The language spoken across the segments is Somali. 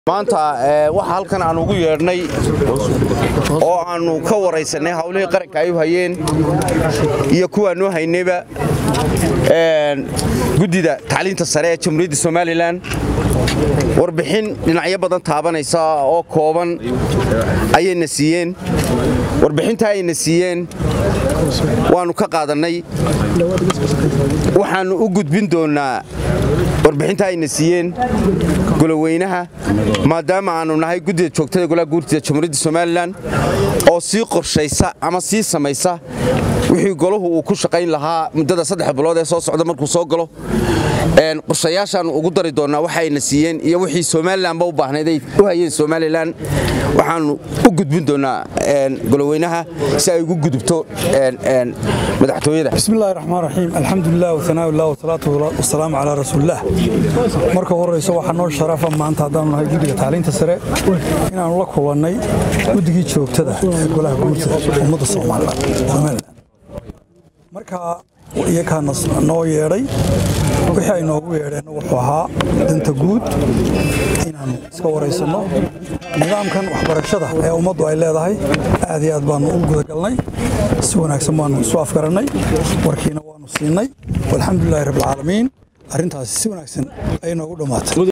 maanta waxa halkan aan ugu yeedhnay oo aannu ka waraysanay hawlihii qaranka ay u hayeen iyo kuwaannu haynayba guddida tacliinta sare ee jamhuuriyadda somalilan warbixin dhinacyo badan taabanaysa oo kooban ayayna siiyeen warbixinta ayna siiyeen waannu ka qaadannay waxaannu u gudbin doonnaa warbixinta ayna siiyeen goloweynaha maadaama aannu nahay guddida joogtada golaha guurtida jamhuuriyadda somalilan oo sii qorshaysa ama sii samaysa wixii golahu uu ku shaqayn lahaa muddada saddex bilood ee soo socda markuu soo galo qorshayaashaannu ugu dari doonnaa waxayna siiyeen iyo wixii somalilanba u baahnayd ay u hayeen somalilan waxaannu u gudbin doonnaa goloweynaha si ay ugu gudubto madaxtooyada bismillahi raxmaan raxiim alxamdulilah wasanaaullah wasalaatu wasalaamu calaa rasuulilah marka horeyso waxaa noo sharafa maanta haddaanu nahay guddiga tacliinta sare inaannu la kulannay guddigii joogtada ee golaha guurtada ummadda somalilan marka iyakaana noo yeedhay wixii ay noogu yeedheenna wuxuu ahaa danta guud inaannu iska waraysanno nidaamkan waxbarashada ee ummaddu ay leedahay aad iyo aad baannu u gudagalnay si wanaagsan baannu isu afgarannay warkiina waannu siinay walxamdulilahi rabbilcaalamiin arrintaasi si wanaagsan ayay noogu dhammaatay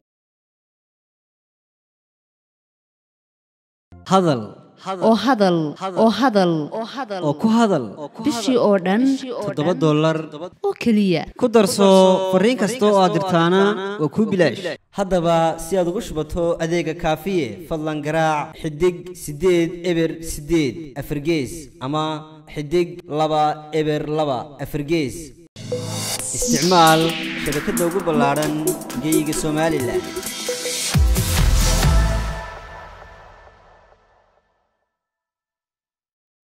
hadal oo hadal oo hadal oo ku hadal bishii oo dhan toddoba dollar oo keliya ku darso fariin kasta oo aad dirtaana waa kuu bilaash haddaba si aad ugu shubato adeega kaafiye fadlan garaac xidig siddeed eber siddeed afargees ama xidig laba eber laba afargees isticmaal shabakadda ugu ballaadhan geeyiga somalilan